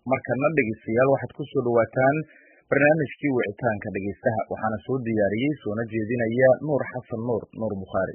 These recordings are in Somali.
markana dhegeystayaal waxaad ku soo dhawaataan barnaamijkii wicitaanka dhegeystaha waxaana soo diyaariyey soona jeedinaya nuur xasan nuur nuur bukhaari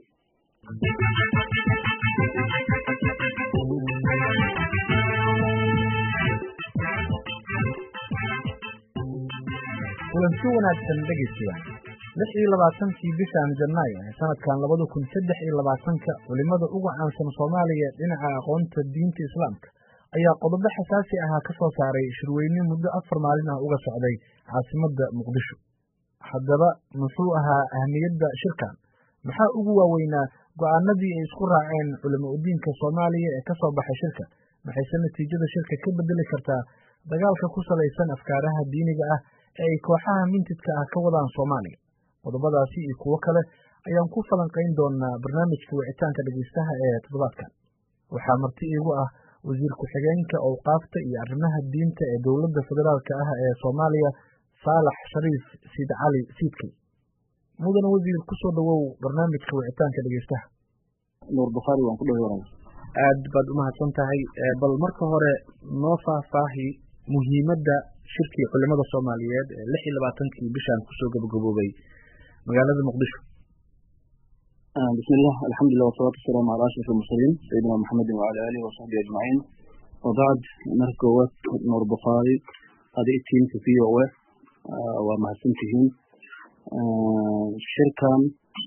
kulanti wanaagsan dhegeystayaal lix iyo labaatankii bishan janaayo ee sanadkan labada kun saddex iyo labaatanka culimada ugu caansan soomaaliya dhinaca aqoonta diinta islaamka ayaa qodobo xasaasi ahaa ka soo saaray shirweyne muddo afar maalin ah uga socday caasimadda muqdisho haddaba muxuu ahaa ahmiyadda shirkan maxaa ugu waaweynaa go'aanadii ay isku raaceen culimo udiinka soomaaliya ee ka soo baxay shirka maxayse natiijada shirka ka bedeli kartaa dagaalka ku salaysan afkaaraha diiniga ah ee ay kooxaha mintidka ah ka wadaan soomaaliya qodobadaasi iyo kuwo kale ayaan ku falanqayn doonaa barnaamijka wicitaanka dhegeystaha ee toddobaadkan waxaa marti iigu ah wasiir ku-xigeenka owqaafta iyo arrimaha diinta ee dowladda federaalka ah ee soomaaliya saalax shariif siid cali siidkey mudan wasiir kusoo dhawow barnaamijka wicitaanka dhegeystaha nuur bukhaari waan ku dhawaanay aad baad umahadsan tahay bal marka hore noo faahfaahi muhiimadda shirkii culimada soomaaliyeed ee lix iyo labaatankii bishan kusoo gabagaboobay magaalada muqdisho bismillah alxamdulilah wasalaatu wasalaamu calaa ashraf almursaliin sayidina maxamedin wacala aalihi wasaxbihi ajmaciin wabacd marka koowaad nuur bukhaari adi tiimka v o a waa mahadsan tihiin shirkan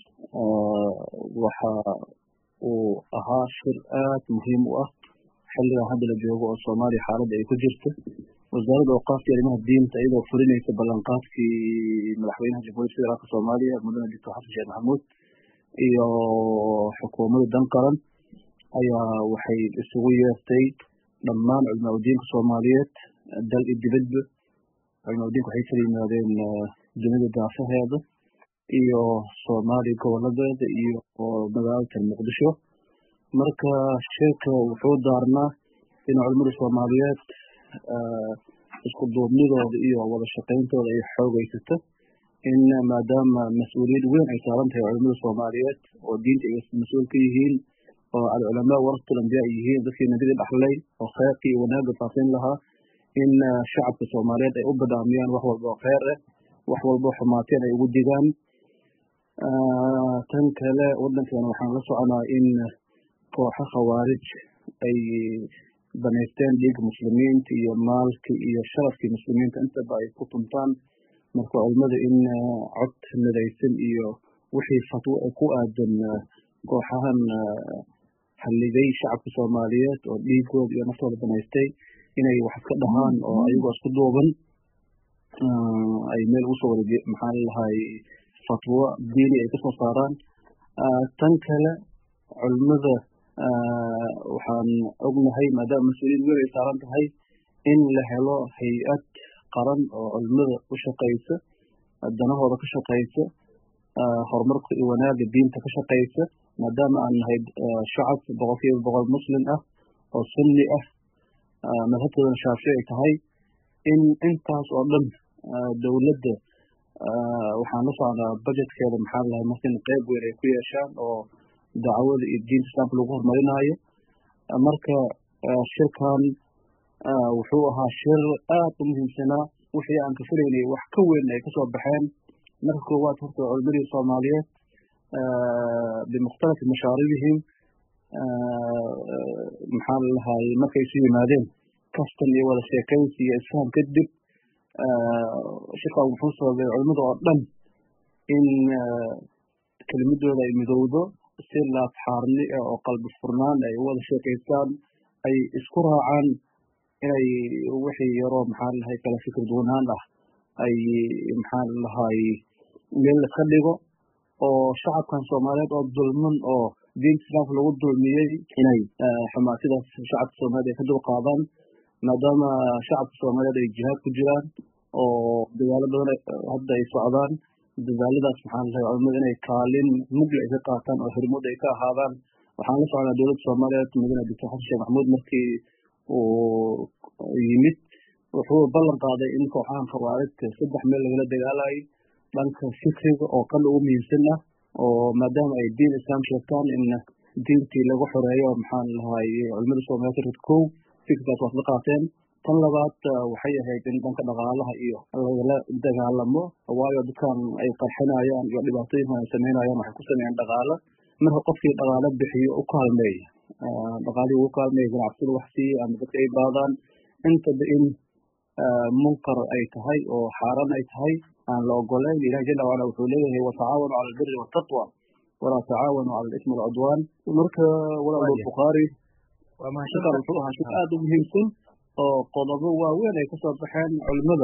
waxa uu ahaa shir aad muhiim u ah xilligan hadda la joogo oo soomaaliya xaaladda ay ku jirto wasaaradda awqaafta arrimaha diinta iyadoo fulinaysa ballanqaadkii madaxweynaha jamhuuriyadda federaalka soomaaliya mudane doctor xasan sheekh maxamuud iyo xukuumadda dan qaran ayaa waxay isugu yeertay dhammaan culmaa udiinka soomaaliyeed dal iyo dibadba culmaa udiinka waxay kala yimaadeen dunida daafaheeda iyo soomaaliya goboladeeda iyo magaalada muqdisho marka shirka wuxuu daarnaa in culimada soomaaliyeed isku duubnidooda iyo wada shaqayntooda ay xoogaysato in maadaama mas-uuliyad weyn ay saaran tahay culimada soomaaliyeed oo diinta ay mas-uul ka yihiin oo alculamaa warasatul ambiya ay yihiin dadkii nabida dhaxlay oo kheyrkii iyo wanaagga faasin lahaa in shacabka soomaaliyeed ay u badaamiyaan wax walba oo kheyr ah wax walba xumaateen ay ugu digaan tan kale waddankeena waxaan la soconaa in kooxo khawaarij ay banaysteen dhiigga muslimiinta iyo maalka iyo sharafkii muslimiinta intaba ay ku tuntaan marka culimada in cod midaysan iyo wixii fatwo ku aadan kooxahan halligay shacabka soomaaliyeed oo dhiigooda iyo naftooda banaystay inay wax iska dhahaan oo ayagoo isku duuban ay meel ugu soo wada maxaa lalahay fatwo diini ay kasoo saaraan tan kale culimada waxaan ognahay maadaama mas-uuliyad weyn ay saaran tahay in la helo hay-ad qaran oo culimada u shaqaysa danahooda ka shaqaysa horumarka iyo wanaagga diinta ka shaqaysa maadaama aan nahay shacab boqol kiiba boqol muslim ah oo sunni ah madhabtoodana shaafici ay tahay in intaas oo dhan dowladda waxaan la socnaa budgetkeeda maxaa lahay markin qeyb weyn ay ku yeeshaan oo dacwada iyo diinta islaamka lagu horumarinayo marka shirkan wuxuu ahaa shir aad u muhiimsanaa wixii aan ka filaynay wax ka weyn ay kasoo baxeen marka koowaad horta culimadii soomaaliyeed bimukhtalafi mashaaribihim maxaa lalahay markay isu yimaadeen kastan iyo wada sheekaysi iyo isfaham kadib shirkan wuxuu sababay culimada oo dhan in kelimadooda ay midowdo si laabxaarni ah oo qalbi furnaan ay u wada sheekaystaan ay isku raacaan inay wixii yaroo maxaa lalahay kala fikir duwanaan ah ay maxaa lalahay meel iska dhigo oo shacabkan soomaaliyeed oo dulman oo diinta islaamka lagu dulmiyey inay xumaatidaas shacabka soomaaliyeed ay ka dul qaadaan maadaama shacabka soomaaliyeed ay jihaad ku jiraan oo dagaalo badan hadda ay socdaan dadaaladaas maxaa lalahay culimada inay kaalin mugle ay ka qaataan oo xurmud ay ka ahaadaan waxaan la socnaa dowladda soomaaliyeed mudane doctor xasan sheekh maxamuud markii uu yimid wuxuu ballan qaaday in kooxahan khawaarijta saddex meel lagala dagaalayo dhanka fikriga oo kan ugu muhiimsan ah oo maadaama ay diin islaam sheegtaan in diintii lagu xoreeyo maxaan lahay culimada soomaaliyeed kow fikirkaas waad la qaateen tan labaad waxay ahayd in dhanka dhaqaalaha iyo lagala dagaalamo waayo dadkan ay qarxinayaan iyo dhibaatooyinkan ay samaynayaan waxay ku sameeyaan dhaqaalo marka qofkii dhaqaalo bixiyo u kaalmeeya dhaqaalihii ugu kaalmeeya ganacsida wax siiya ama dadka ay baadaan intaba in munkar ay tahay oo xaaraan ay tahay aan la ogolayn ilahi jala wacala wuxuu leeyahay watacaawanu cala albiri waltaqwa walaa tacaawanu cala alismi walcudwaan marka walaal bukhaari shaqan wuxuu ahaa shay aada u muhiimsan oo qodobo waaweyn ay kasoo baxeen culimada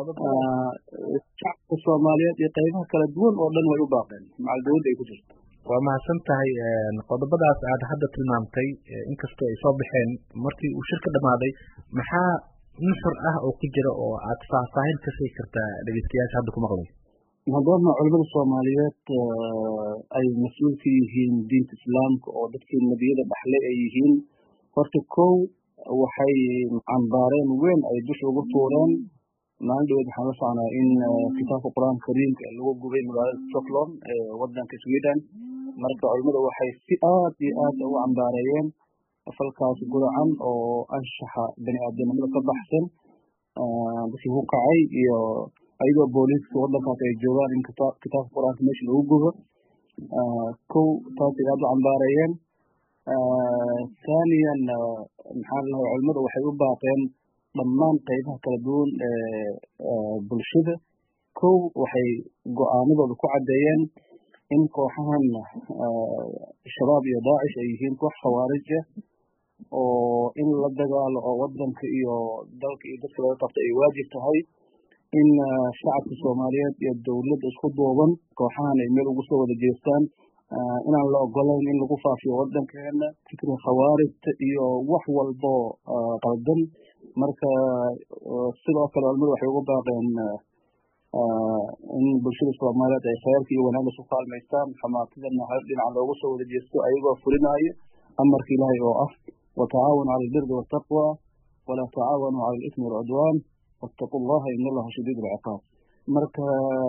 shacabka soomaaliyeed iyo qaybaha kala duwan oo dhan way u baaqeen macal dawladda ay ku jirto waa mahadsan tahay qodobadaas aad hadda tilmaamtay inkastoo ay soo baxeen markii uu shirka dhammaaday maxaa nusur ah oo ku jira oo aad faahfaahin ka sii kartaa dhegeystayaasha hadda ku maqlay maadaama culimada soomaaliyeed ay mas-uul ka yihiin diinta islaamka oo dadkii nebiyada dhaxle ay yihiin horta kow waxay cambaareen weyn ay dusha ugu tuureen maalin dhaweed waxaan la socnaa in kitaabka qur-aanka kariimka lagu gubay magaalada stockholm ee wadanka sweden marka culimada waxay si aad iyo aad ugu cambaareeyeen falkaas guracan oo anshaxa bani aadamnimada ka baxsan dadkii ku kacay iyo ayagoo booliiska wadankaas ay joogaan in kitaabka qur-aanka meesha lagu gubo kow taasay aad u cambaareeyeen thaniyan maxaa lahay culimada waxay u baaqeen dhammaan qaybaha kala duwan ee bulshada kow waxay go-aanadooda ku caddeeyeen in kooxahan shabaab iyo daacish ay yihiin koox khawaarij ah oo in la dagaalo oo wadanka iyo dalka iyo dadka laga qabta ay waajib tahay in shacabka soomaaliyeed iyo dowladda isku duuban kooxahan ay meel ugu soo wada jeestaan inaan la ogolayn in lagu faafiyo wadankeena fikriga khawaarijta iyo wax walbo qaldan marka sidoo kale culimadu waxay ugu baaqeen in bulshada soomaaliyeed ay khayrka iyo wanaagga isu kaalmaystaan xamaatadana hal dhinaca loogu soo wada jeesto ayagoo fulinaayo amarka ilaahay oo ah watacaawanu cala albirdi waltaqwa walaa tacaawanu cala alismi walcudwaan wattaqu llaha in allaha shadiid alciqaab marka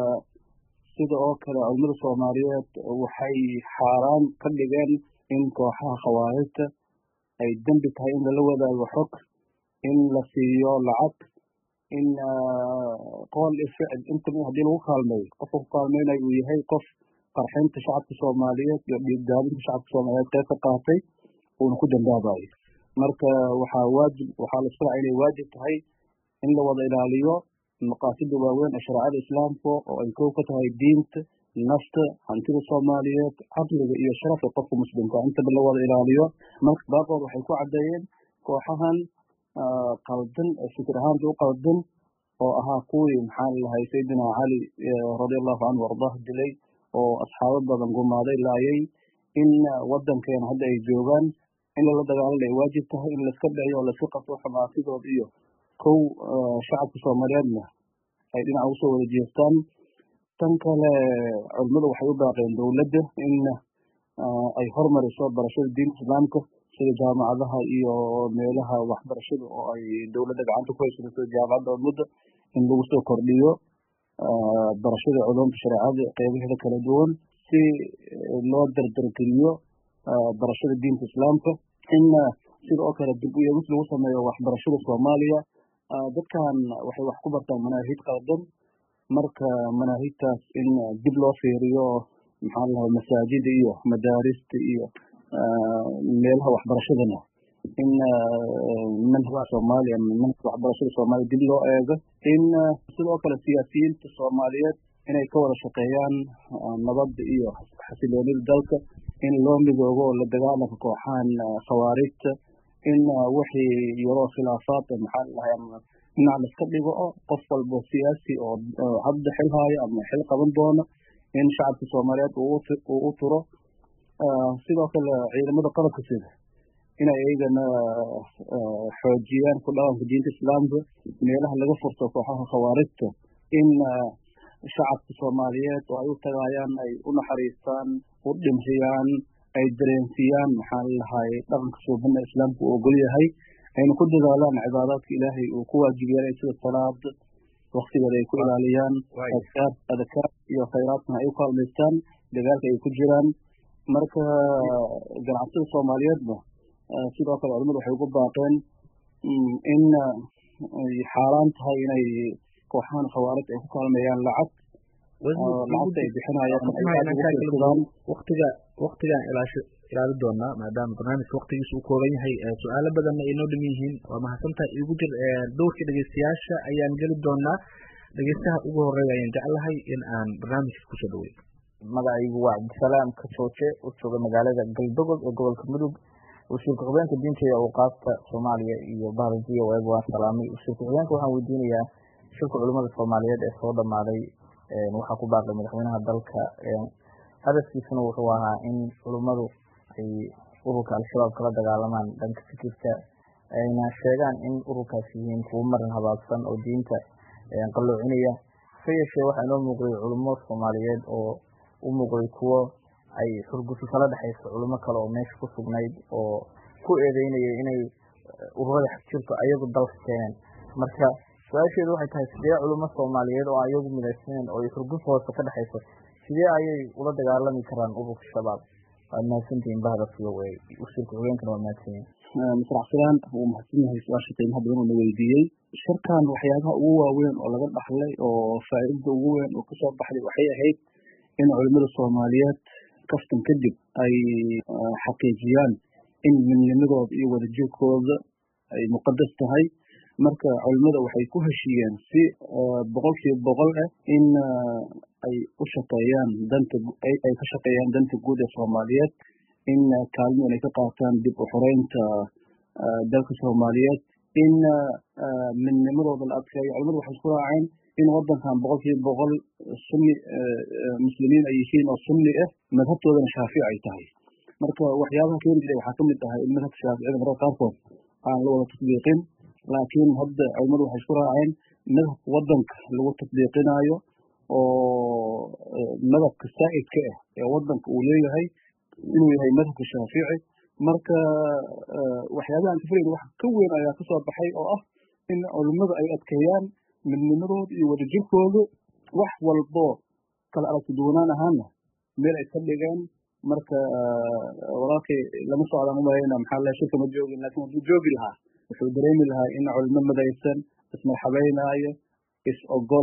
sida oo kale culimada soomaaliyeed waxay xaaraan ka dhigeen in kooxaha khawaarijta ay dembi tahay in lala wadaago xog in la siiyo lacag in qool iyo ficil intaba haddii lagu kaalmeeyo qofka ku kaalmeynayo uu yahay qof qarxinta shacabka soomaaliyeed iyo dhiigdaadinta shacabka soomaaliyeed qayb ka qaatay uuna ku dambaabayo marka waxaa waajib waxaa la isfaraca inay waajib tahay in la wada ilaaliyo maqaasida waaweyn ee shareecada islaamka oo ay kow ka tahay diinta nafta hantida soomaaliyeed caqliga iyo sharafka qofka muslimka intaba la wada ilaaliyo marka baaqood waxay ku caddeeyeen kooxahan qaldan fikir ahaanta u qaldan oo ahaa kuwii maxaa lahay sayidina cali radiallahu canhu ardaah dilay oo asxaabo badan gumaaday laayay in wadankeena hadda ay joogaan in lala dagaalana ay waajib tahay in laiska dhiciyo oo laiska qabto xamaasidood iyo kow shacabka soomaaliyeedna ay dhinaca usoo wada jeestaan tan kale culimadu waxay u baaqeen dowladda in ay hormariso barashada diinta islaamka sida jaamacadaha iyo meelaha waxbarashada oo ay dowladda gacanta ku haysato sida jaamacadda ummadda in lagu soo kordhiyo barashada culumta shareecada qeybaheeda kala duwan si loo dardargeliyo barashada diinta islaamka in sida oo kale dib u eegis lagu sameeyo waxbarashada soomaaliya dadkan waxay wax ku bartaan manaahid qaldan marka manaahidtaas in dib loo fiiriyo maxaa lahay masaajida iyo madaarista iyo meelaha waxbarashadana in manhajka soomaaliya manhajka waxbarashada soomaaliya dib loo eego in sidoo kale siyaasiyiinta soomaaliyeed inay ka wada shaqeeyaan nabadda iyo xasiloonida dalka in loo midoobo la dagaalanka kooxahan khawaarijta in wixii yaroo khilaafaad maxaa lahay ama dhinac laiska dhigo o qof walbo siyaasi oo hadda xil haayo ama xil qaban doono in shacabka soomaaliyeed uu u turo sidoo kale ciidamada qalabka sida inay iyagana xoojiyaan ku dhaqanka diinta islaamka meelaha laga furto kooxaha khawaarijta in shacabka soomaaliyeed oo ay u tagaayaan ay u naxariistaan u dhimriyaan ay dareensiyaan maxaa lahay dhaqanka suubana islaamka uu ogol yahay ayna ku dadaalaan cibaadaadka ilaahay uu ku waajib yeelay sida salaada waktigeeda ay ku ilaaliyaan adkaar adkaar iyo khayraadkana ay u kaalmaystaan dagaalka ay ku jiraan marka ganacsada soomaaliyeedna sidoo kale culimadu waxay ugu baaqeen in xaaraan tahay inay kooxahan khawaarij ay ku kaalmeeyaan lacag lacagta ay bixinayaan waqtiga waqtigaan ilaasho ilaali doonaa maadaama barnaamijka waqtigiisa uu kooban yahay su-aalo badanna ay noo dham yihiin waa mahadsantahay igu jir dhowrka dhegeystayaasha ayaan geli doonaa dhegeystaha ugu horeeya ayaan jeclahay in aan barnaamijka kusoo dhawey magacaygu waa cabdisalaam kasooje u jooga magaalada galdogob ee gobolka mudug wasiirka xubeenka diinta iyo awqaafta soomaaliya iyo bahdajiya waag waan salaamay wasiirka xubeenka waxaan weydiinayaa shirka culimada soomaaliyeed ee soo dhamaaday waxaa ku baaqay madaxweynaha dalka hadafkiisuna wuxuu ahaa in culimmadu ay ururka al-shabaab kala dagaalamaan dhanka fikirka ayna sheegaan in ururkaas yihiin kuwo marin habaabsan oo diinta qalloocinaya se yeeshee waxaa inoo muuqday culimo soomaaliyeed oo u muuqday kuwo ay xurgufi kala dhexayso culimo kale oo meesha ku sugnayd oo ku eedeynaya inay ururada xagjirto ayagu dalka keeneen marka su-aasheedu waxay tahay sidee culimo soomaaliyeed oo ayagu midaysaneen oo ay xurguf hoose ka dhexayso sidee ayay ula dagaalami karaan ururka shabaab waad mahadsantihiin bahda fiyo wey wasiirka xogeenkana waa mahadsanyihin masraxsadaan wuu mahadsan yahay su-aasha qiimaha badan oo na weydiiyey shirkan waxyaabaha ugu waaweyn oo laga dhaxlay oo faa'iidada ugu weyn oo kasoo baxday waxay ahayd in culimada soomaaliyeed kaftan kadib ay xaqiijiyaan in midnimadooda iyo wadajirkooda ay muqadas tahay marka culimada waxay ku heshiiyeen si boqolkiiba boqol ah in ay u shaqeeyaan danta ay ka shaqeeyaan danta guud ee soomaaliyeed in kaalmo inay ka qaataan dib u xoreynta dalka soomaaliyeed in midnimadooda la adkeeyo culimadu waxay isku raaceen in wadankan boqolkiiba boqol sunni muslimiin ay yihiin oo sunni ah madhabtoodana shaafici ay tahay marka waxyaabaha keeni jiray waxaa kamid ahay in madhabka shaaficida mararka qaarkood aan la wada tatbiiqin laakiin hadda culimadu waxay isku raaceen madhabka wadanka lagu tatbiiqinayo oo madhabka saa'idka ah ee wadanka uu leeyahay inuu yahay madhabka shaafici marka waxyaabaha aan ka filayna wax ka weyn ayaa kasoo baxay oo ah in culimadu ay adkeeyaan midnimadooda iyo wadajirkooda wax walbo kala aragti duwanaan ahaana meel ay ka dhigeen marka walaalkay lama socdaan umalayna maxaa lahay shirka ma joogin laakiin hadduu joogi lahaa wuxuu dareemi lahaa in culimo madaysan ismarxabeynaayo is ogol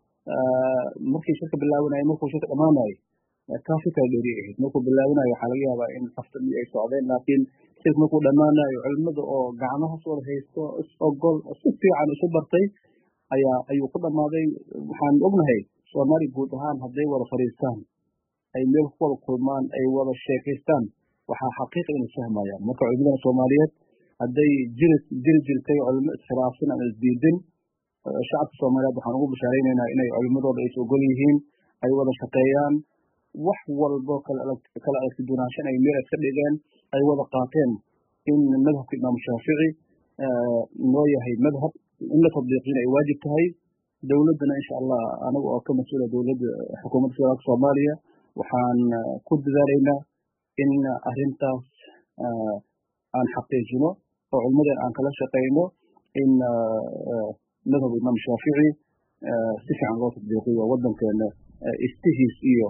markii shirka bilaabanayo markuu shirka dhamaanayo kaasi kala dheeri ahayd markuu bilaabanayo waxaa laga yaabaa in hafta iyo ay socdeen laakiin shirka markuu dhamaanayo culimada oo gacmaha soo haysto is ogol oo si fiican isu bartay ayaa ayuu ku dhammaaday waxaan ognahay soomaali guud ahaan hadday wada fadhiistaan ay meel ku wada kulmaan ay wada sheekaystaan waxaa xaqiiqa inay fahmayaan marka culimadana soomaaliyeed hadday jiri jiri jirtay culimo iskhilaafsan aan isdiidin shacabka soomaaliyeed waxaan ugu bashaaraynaynaa inay culimadooda is ogol yihiin ay wada shaqeeyaan wax walbo kala kala aragti duwanaanshan ay meel iska dhigeen ay wada qaateen in madhabka imaamu shaafici noo yahay madhab in la tadbiiqina ay waajib tahay dowladdana insha allah anaga oo ka mas-uula dowladda xukuumadda federaalka soomaaliya waxaan ku dadaalaynaa in arrintaas aan xaqiijino oo culimadan aan kala shaqayno in madhab imaam shaafici si fiican loo tadbiiqiyo waddankeena istihiis iyo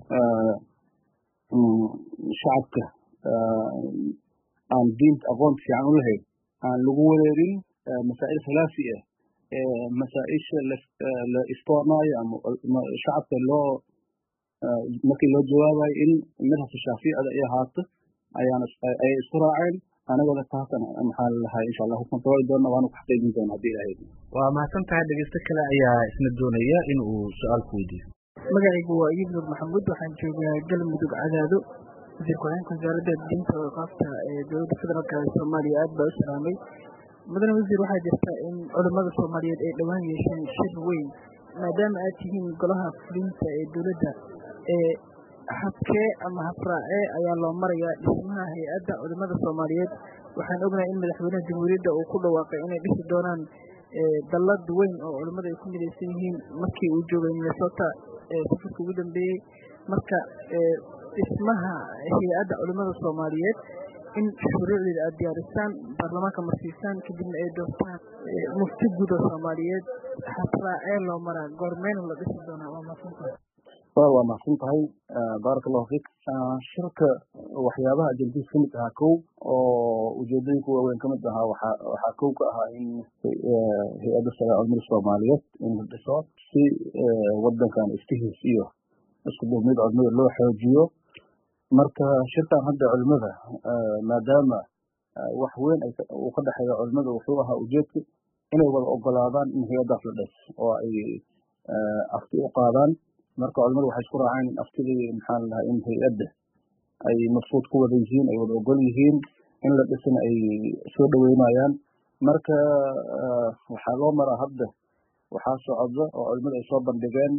shacabka aan diinta aqoon fiican u lahayn aan lagu wareerin masaa'il khilaafi ah masaa-isha la istoonaayo ama shacabka loo markii loo jawaabayo in madhabka shaaficida ay ahaato ayaan ayay isku raaceen anagana taasana maxaa lalahay insha allah hubkan tawaali doona waana ku xaqiijin doona haddii ilahay waa mahadsan tahay dhegeysto kale ayaa isna doonaya in uu su-aal ku weydiiyo magacaygu waa iyib nur maxamuud waxaan joogaa galmudug cadaado wasiir ku-xigeenka wasaaradda diinta waqaafta ee dowladda federaalk ee soomaaliya aad baa u salaamay mudane wasiir waxaa jirta in culimmada soomaaliyeed ay dhowaan yeesheen shir weyn maadaama aad tihiin golaha fulinta ee dowladda ee habkee ama habraacee ayaa loo marayaa dhismaha hay-adda culimmada soomaaliyeed waxaan ognahay in madaxweynaha jamhuuriyadda uu ku dhawaaqay inay dhisi doonaan dallad weyn oo culimmada ay ku midaysan yihiin markii uu joogay minnesota safarka ugu dambeeyey marka dhismaha hay-adda culimmada soomaaliyeed in shuruucdeeda aada diyaarisaan baarlamaanka marsiisaan kadibna ay doortaan mufti guud oo soomaaliyeed habraacee loo maraa goormeyna la dhisi doonaa waa maadsantahay wa waa mahadsan tahay baaraka allahu fiik shirka waxyaabaha ajendiis ka mid ahaa kow oo ujeedooyinka waaweyn ka mid ahaa waxa waxaa kow ka ahaa in hay-adda sare culimada soomaaliyeed in la dhiso si wadankan istihiis iyo isku duubnid culimada loo xoojiyo marka shirkan hadda culimada maadaama wax weyn uu ka dhexeeya culimada wuxuu ahaa ujeedka inay wada ogolaadaan in hay-addaas la dhis oo ay afti u qaadaan marka culimadu waxay isku raaceen in aftidii maxaa la dhahaa in hay-adda ay mabsuud ku wada yihiin ay wada ogol yihiin in la dhisana ay soo dhaweynayaan marka waxaa loo maraa hadda waxaa socda oo culimadu ay soo bandhigeen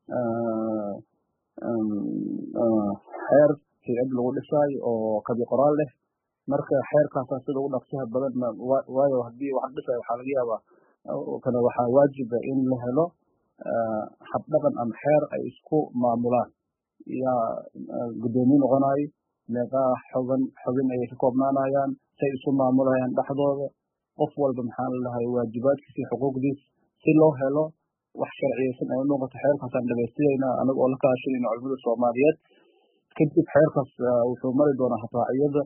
xeer hay-ad lagu dhisaayo oo kabi qoraal leh marka xeerkaasaa sida ugu dhaqsaha badan waayo haddii wax dhisayo waxaa laga yaabaa kana waxaa waajiba in la helo habdhaqan ama xeer ay isku maamulaan yaa guddoomiye noqonayo meeqaa xogan xogin ayay ka koobnaanayaan say isu maamulayaan dhexdooda qof walba maxaa la dhahay waajibaadkiisa iyo xuquuqdiis si loo helo wax sharciyeysan ay noqoto xeerkaasaan dhamaystirayna anaga oo la kaashanayna culimada soomaaliyeed kadib xeerkaas wuxuu mari doonaa habraaciyada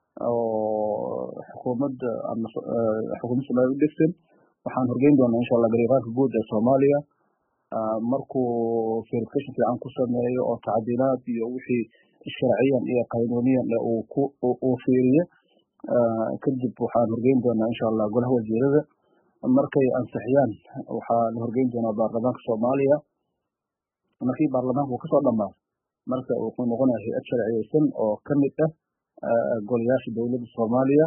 oo xukuumadda ama xukuumadda soomaaliya u dhegsan waxaan horgeyn doonaa insha allah gariiqaanka guud ee soomaaliya markuu verification fiican ku sameeyo oo tacdiilaad iyo wixii sharciyan iyo qanuuniyan uu fiiriyo kadib waxaan horgeyn doonaa insha allah golaha wasiirada markay ansixiyaan waxaa la horgeyn doonaa baarlamaanka soomaaliya markii baarlamaanka uu kasoo dhamaado marka wuxuu noqonaya hay-ad sharciyeysan oo ka mid ah golayaasha dowladda soomaaliya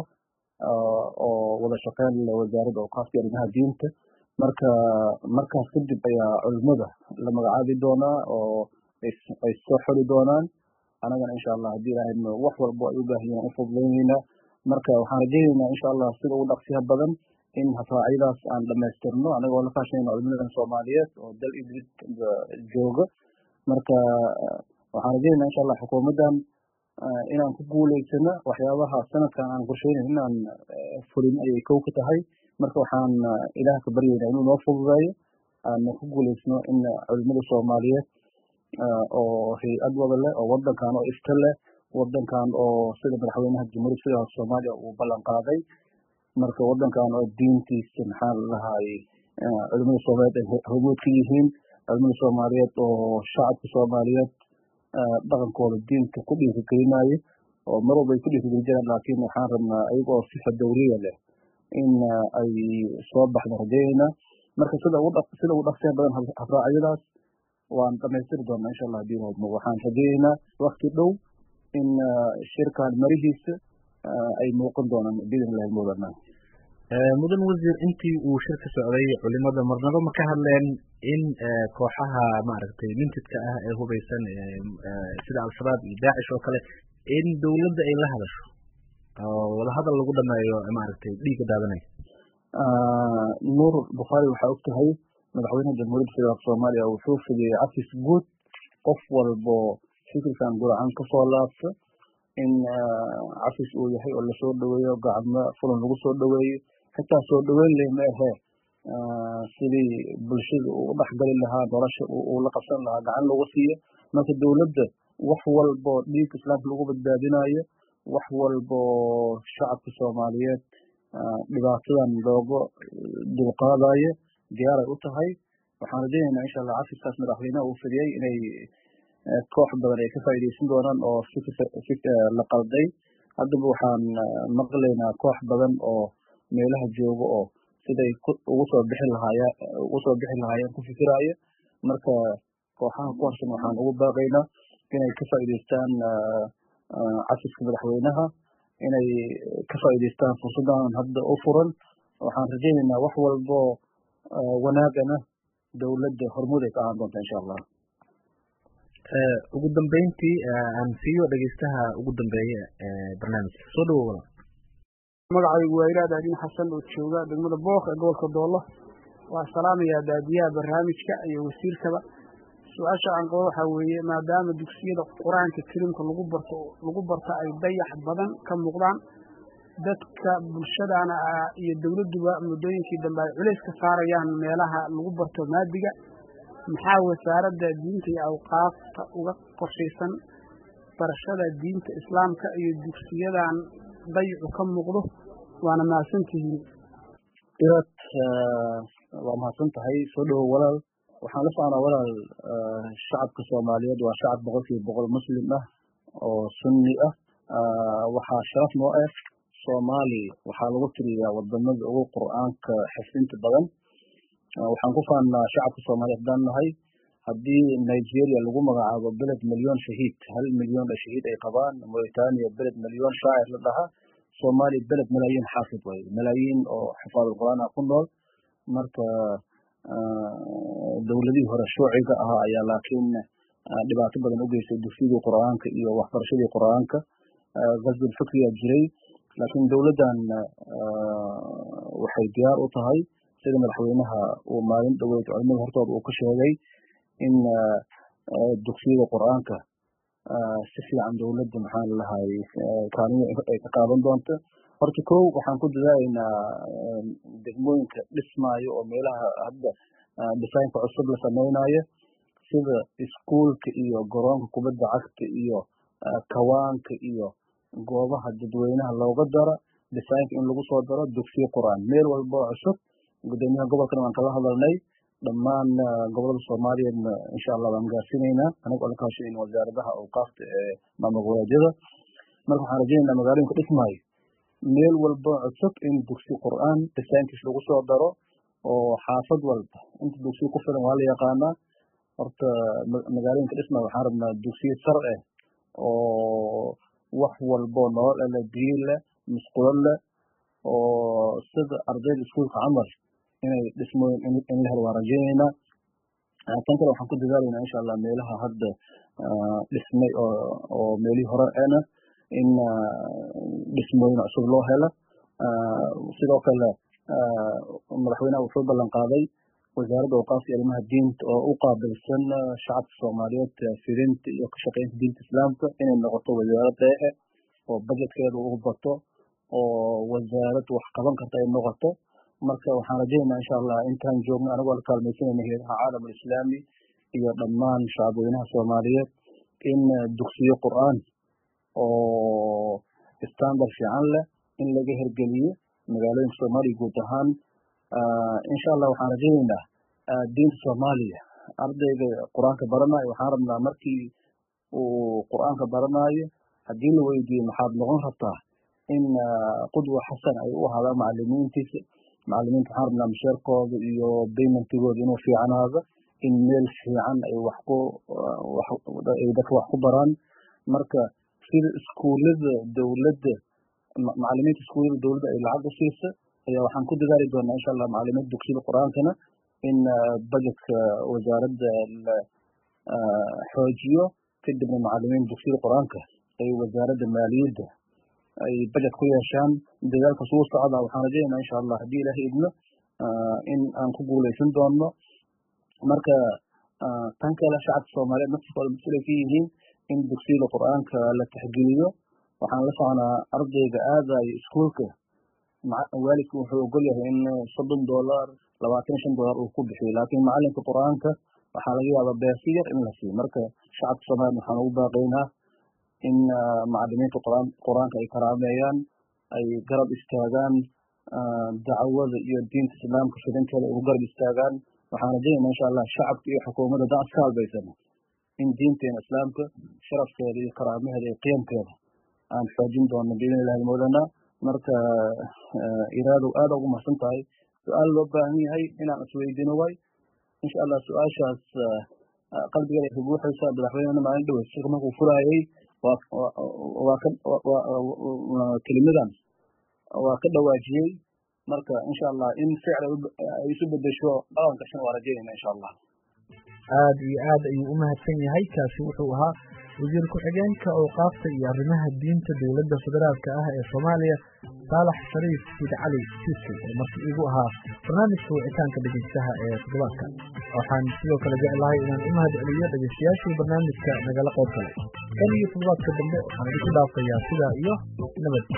oo wada shaqeyn leh wasaaradda awqaafka arrimaha diinta marka markaas kadib ayaa culimada la magacaabi doonaa oo ay soo xoli doonaan anagana insha allah haddii ilahay wax walbo ay u baahan yihiin ufududaynayna marka waxaan rajaynaynaa insha allah sida ugu dhaqsiha badan in habraacyadaas aan dhamaystirno anagoo la kaashanayna culimadan soomaaliyeed oo dal idrid jooga marka waxaan rajaynayna insha allah xukuumaddan inaan ku guuleysano waxyaabaha sanadkan aan qorsheynayn inaan fulin ayay kow ka tahay marka waxaan ilaah ka baryaynaa inuu noo fududeeyo aana ku guuleysno in culimada soomaaliyeed oo hay-ad wada leh oo wadankan oo ifta leh wadankan oo sida madaxweynaha jamhuuriyadda federaalka soomaaliya uu ballan qaaday marka wadankan oo diintiisa maxaa la dhahay culimada soomaaliyeed ay hormuud ka yihiin culimada soomaaliyeed oo shacabka soomaaliyeed dhaqankooda diinta ku dhiirigelinayo oo mar walba ay ku dhiirigeli jiraan laakiin waxaan rabnaa ayaga oo sifa dawliya leh in ay soo baxda rajaynayna marka sida ugu sida ugu dhaqsiya badan habraacyadaas waan dhamaystiri doonaa insha allah hadii lahadmo waxaan rajaynaynaa wakti dhow in shirkan marihiisa ay muuqan doonaan biidn illahi muudana mudan wasiir intii uu shirka socday culimada marnaba ma ka hadleen in kooxaha maaragtay mintidka ah ee hubeysan sida al-shabaab iyo daacish oo kale in dowladda ay la hadasho oo wadahadal lagu dhameeyo maaragtay dhiigga daadanaya nuur bukhaari waxaa og tahay madaxweynaha jamhuuriyadda federaalka soomaaliya wuxuu fidiyey cafis guud qof walbo fikirkan guracan kasoo laabta in cafis uu yahay oo lasoo dhaweeyo gacmo fulan lagu soo dhaweeyo xitaa soo dhaweyn leh ma ahe sidii bulshada uu udhexgali lahaa nolosha uu la qabsan lahaa gacan lagu siiyo marka dowladda wax walbo dhiigka islaamka lagu badbaadinayo wax walbo shacabka soomaaliyeed dhibaatadan looga dulqaadayo diyaaray u tahay waxaan rajaynaynaa insha allah cafiskaas madaxweynaha uu fidiyey inay koox badan ay ka faa'iideysan doonaan oo la qalday haddaba waxaan maqlaynaa koox badan oo meelaha jooga oo siday ugu soo bixi lahaaya ugu soo bixi lahaayeen ku fikiraayo marka kooxaha ku harsan waxaan ugu baaqaynaa inay ka faa'iideystaan cafiska madaxweynaha inay ka faa'iideystaan fursaddan hadda u furan waxaan rajaynaynaa wax walbo wanaagana dowladda hormuud ay ka ahaan doonta insha allah ugu dambeyntii aan siiyo dhegeystaha ugu dambeeya barnaamijka soo dhawo walaal magacaygu waa ilaad adin xasan oo jooga degmada booq ee gobolka doolo waa salaamayaa daadiyaha barnaamijka iyo wasiirkaba su-aasha aan qabo waxaa weeye maadaama dugsiyada qur-aanka kariimka lagu barto lagu barto ay dayax badan ka muuqdaan dadka bulshadana iyo dowladduba muddooyinkii dambe ay culays ka saarayaan meelaha lagu barto maadiga maxaa wasaaradda diinta iyo awqaafta uga qorshaysan barashada diinta islaamka iyo dugsiyadan dayicu ka muuqdo waana mahadsantihiin irad waa mahadsan tahay soo dhowow walaal waxaan la soconaa walaal shacabka soomaaliyeed waa shacab boqol kiiba boqol muslim ah oo sunni ah waxaa sharaf noo ah soomaali waxaa lagu tiriyaa wadamada ugu qur'aanka xifdinta badan waxaan ku faannaa shacabka soomaaliyeed haddaan nahay haddii nigeria lagu magacaabo beled milyon shahiid hal milyon shahiid ay qabaan mauritania beled milyon shaacir la dhahaa soomaaliya beled malaayiin xaafid way malaayiin oo xifaadulqur'aan ah ku nool marka dowladihii hore shuuciga ahaa ayaa laakiin dhibaato badan u geystay dugsiyadii qur'aanka iyo waxbarashadii qur'aanka gasbul fikriyaa jiray laakiin dowladdan waxay diyaar u tahay sida madaxweynaha uu maalin dhoweyd culimada hortooda uu ka sheegay in dugsiyada qur'aanka si fiican dowladda maxaan lahay kaalimo ay ka qaadan doonto horta kow waxaan ku dadaalaynaa degmooyinka dhismaayo oo meelaha hadda designka cusub la samaynayo sida iskuulka iyo garoonka kubadda cagta iyo kawaanka iyo goobaha dadweynaha looga daro designka in lagu soo daro dugsiyo qur'aan meel walba oo cusub gudoomiyaha gobolkana waan kala hadalnay dhammaan gobolada soomaaliyeedna insha allah waan gaarsiinaynaa anaga oo la kaashanayna wasaaradaha awqaafta ee maamul goboleedyada marka waxaan rajaynaynaa magaalooyinka dhismaayo meel walba cusub in dugsi qur'aan designkiis lagu soo daro oo xaafad walba inta dugsiyo ku filan waa la yaqaanaa horta magaalooyinka dhismaayo waxaan rabnaa dugsiyo sar eh oo wax walbo nolol leh biyo leh musqulo leh oo sida ardayda iskuulka camal inay dhismooyin in la helo waan rajaynaynaa tan kale waxaan ku dadaalaynaa insha allah meelaha hadda dhismay oo oo meelihii hore ena in dhismooyin cusub loo helo sidoo kale madaxweynaha wuxuu ballan qaaday wasaaradda awqaafta iyo arrimaha diinta oo u qaabilsan shacabka soomaaliyeed fidinta iyo ka shaqeynta diinta islaamka inay noqoto wasaarad deexe oo budgetkeeda ugu bato oo wasaarad wax qaban karta ay noqoto marka waxaan rajaynaynaa insha allah intaan joogno anagoo la kaalmaysanayna heedaha caalam alislaami iyo dhammaan shacabweynaha soomaaliyeed in dugsiyo qur'aan oo standard fiican leh in laga hergeliyo magaalooyinka soomaaliya guud ahaan insha allah waxaan rajaynaynaa diinta soomaaliya ardayga qur-aanka baranayo waxaan rabnaa markii uu qur-aanka baranaayo haddii la weydiiyo maxaad noqon rabtaa in qudwa xasan ay u ahaadaan macalimiintiisa macalimiinta waxaan rabnaa masheerkooda iyo baymentigooda inuu fiicanaado in meel fiican ay wax ku ay dadka wax ku baraan marka sida iskuullada dowladda macalimiinta iskuullada dowladda ay lacag u siisa ayaa waxaan ku dadaali doonaa insha allah macalimiinta dugsiyada qur-aankana in budgetka wasaaradda la xoojiyo kadibna macalimiinta dugsiyada qur-aanka ay wasaaradda maaliyadda ay budget ku yeeshaan dadaalkaas wuu socdaa waxaan rajaynaynaa insha allah haddii ilaahay idno in aan ku guuleysan doono marka tan kale shacabka soomaaliyeed naftiskooda mas-uulay ka yihiin in dugsiyada qur-aanka la taxgeliyo waxaan la soconaa ardayga aadayo iskuulka waalidku wuxuu ogol yahay in soddon dollar labaatan shan dollar uu ku bixiyo laakiin macalinka qur-aanka waxaa laga yaabaa beersi yar in la siiyo marka shacabka soomaaliyeed waxaan ugu baaqaynaa in macalimiinta quraan qur-aanka ay karaameeyaan ay garab istaagaan dacwada iyo diinta islaamka fidinteeda ay ugu garab istaagaan waxaan rajaynaa insha allah shacabka iyo xukuumadda haddaan iska halbaysano in diinteena islaamka sharafkeeda iyo karaamaheeda iyo qiyamkeeda aan xoojin doono biidn illahi moodana marka iraadow aada ugu mahadsan tahay su-aal loo baahan yahay inaan isweydiino waay insha allah su-aashaas qalbigeeda ka buuxaysa madaxweynena maalin dhowe shirka markuu furaayay waa ka kelimidan waa ka dhawaajiyey marka insha allah in ficil ay isu bedesho dhaqanka shan waa rajaynayna insha allah aada iyo aad ayuu u mahadsan yahay kaasi wuxuu ahaa wasiir ku-xigeenka awqaafta iyo arrimaha diinta dowladda federaalka ah ee soomaaliya saalax shariif siid cali siisi oo marti igu ahaa barnaamijka wicitaanka dhegeystaha ee toddobaadka waxaan sidoo kale jeclahay inaan u mahad celiyo dhegeystayaashii barnaamijka nagala qayb galay kan iyo toddobaadka dambe waxaan idinku dhaafayaa sidaa iyo nabad